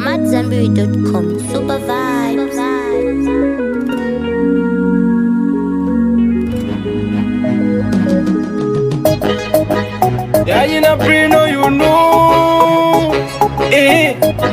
I'm at Zenberry.com. Super vibes. Yeah, you know, pray, no, you know. Eh.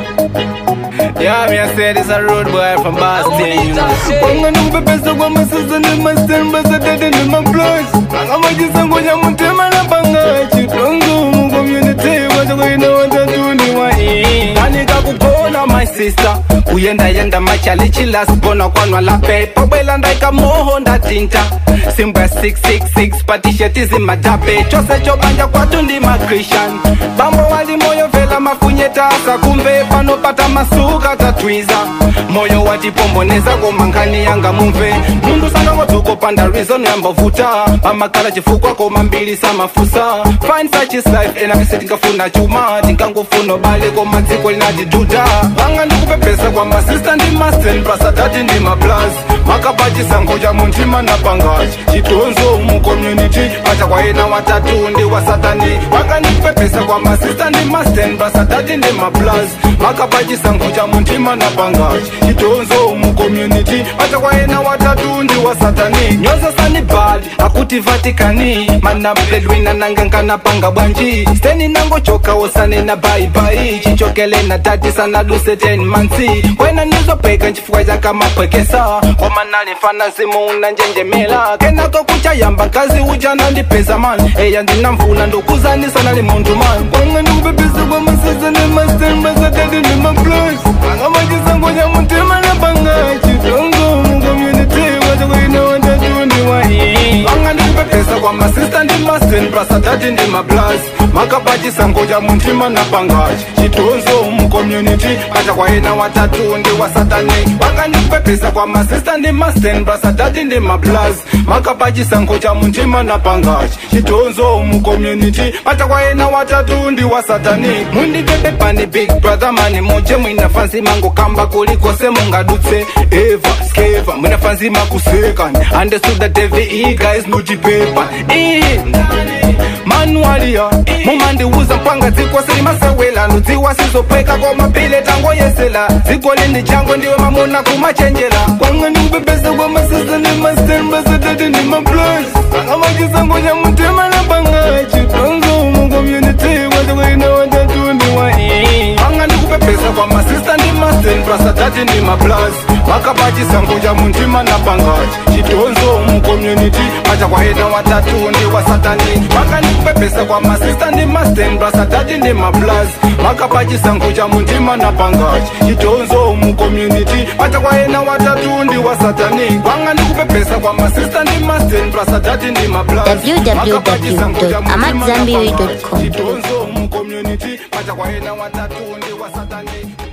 Yeah, me I say this a road boy from Boston, you know. Wanga nukupepesa kwa masasa ni master mbasa dada ni mablows. Anga majisa ngoja mutema na panga chitongo mu community wacha kuina watatu ni wa eh. Nani kakukona my sister kuyenda yenda machalichi lasibona kwanwa la pepa bwela ndaika moho ndatinta simbwa 666 patisheti zimadape chose chobanja kwatu ndi makrishan bambo wali moyo vela mafunyetasa kumve panopata masuka tatwiza moyo watipomboneza komankhani yanga mumve mundu sangangodzoko panda reason yambovuta pamakala chifukwa koma mbili samafusa find such is life enakise tinkafuna chuma tinkangofuna bale koma dziko linatiduda vanga ndikupepesa kwa masista ndi masten pasatati ndi maplas makapachisango cha muntima na pangachi chitonzo mu community acha kwaena watatu ndi wasatani vanga ndikupepesa kwa masista ndi masten pasatati ndi maplas makapachisango cha muntima na pangachi chitonzo mu community acha kwaena watatu ndi wasatani nyoza sani bad akuti vatikani manabledwina nangangana panga bwanji steni nangochoka wosane na baibai chichokele na tati sana duse 10 mansi wena nizopeka nchifukwa chakamapwekesa komanali mfana zimu unanjenjemela kenako kuchayamba nkazi ujana ndipeza mani eya ndinamvula ndokuzanisa nali muntu mani kwanga ndikupepesa kwa masasa ne mastermbasatati ni maplos angamachisangonya mutima na panga chitongo mu community wachakuina watatu ndi wai vanga ndikupepesa kwa masista ndi masten prasatati ndi maplas makapachisango cha muntima na pangachi chitonzo mu community acha kwaina watatu ndi wasatani vanga ndikupepesa kwa masista ndi masten prasatati ndi maplas makapachisango cha muntima na pangachi chitonzo mu community acha kwaina watatu ndi wasatani mundipepe pani big brother mani moje mwinafansi mango kamba kulikose mungadutse eva skeva mwinafansi makusekani andesuda devi iyi guys nuchipepa iyi manualia mumandiuza mpanga dziko sili masewelano dziwa sizopweka koma pile tango yesela dziko lindi chango ndiwe mamuna kumachenjela kwanga ndikupepesa kwa masisa ni mastermbasatati ni maplos angamachisango cha mutema na panga chitonzo mu community wachakuina watatu ndi wai anga ndikupepesa kwa masista ndi masten prasatati ndi maplas makapachisango cha muntima na pangachi chitonzo mu community acha kwaena watatu ndi wasatani maka ndikupepesa kwa masista ndi masten prasatati ndi maplas makapachisango cha muntima na pangachi chitonzo mu community acha kwaena watatu ndi wasatani kwanga ndikupepesa kwa masista ndi masten prasatati ndi maplas www.amatzambiri.com. chitonzo mu community acha kwaena watatu ndi wasatani